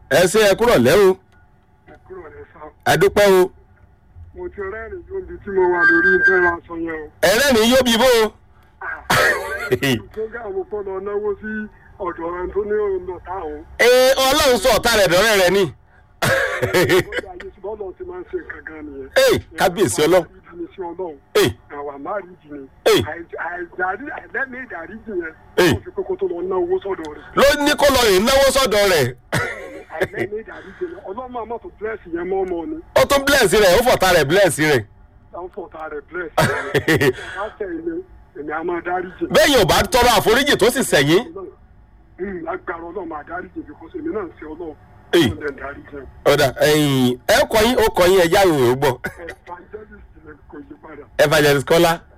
ẹ ṣe ẹ kúrọ̀ lẹ́ o ẹ kúrò rẹ sá. ẹ dúpẹ́ o mo ti rẹ́rìn tó ibi tí mo wà lórí ìtẹ́ra sọ yẹn o. ẹlẹ́rìí yóò bí bó o. ìjọba àwọn kọ́ lọ náwó sí ọ̀dọ̀ ẹni tó ní ọ̀nà táwọn. ee ọlọ́run sọ ọ̀tá rẹ̀ dọ́rẹ́ rẹ ni. bọ́dà ayé tí bọ́ọ̀lù ti máa ń ṣe nǹkan gan nìyẹn. ee kábíyèsí ọlọ́run ìdí ni sí ọlọ́run. ee àwa máa rí ìdí ni. Hey. àìdárí àìlẹ́mí ìdáríjì yẹn. Hey. wọ́n fi kókó tó lọ ná owó sọ́dọ̀ rẹ̀. ló ní kó lọ rìn náwó sọ́dọ̀ rẹ̀ àìlẹ́mí ìdáríjì yẹn ọlọ́mọ àmọ́ tó bírẹ́sì yẹn mọ́ ọmọ ni. ó tún bless rẹ̀ ó fọ̀tá rẹ̀ bless rẹ̀. táwọn fọ̀tà rẹ̀ bírẹ́sì. láṣẹ ilé èmi a máa dáríjì. bẹ́ẹ̀ yóò bá tọrọ àforíjì tó sì sẹ̀yìn Mm, lágbára ọlọ́run máa dáríjì because èmi náà ń ṣe ọlọ́run. Hey. ọlọ́run dẹ̀ ń dáríjì. ọ̀dà ẹ̀yìn ẹ kọ yín ó kọ yín ẹ jáwé ò gbọ́ evangelist ni kò yí padà. evangelist kọ́lá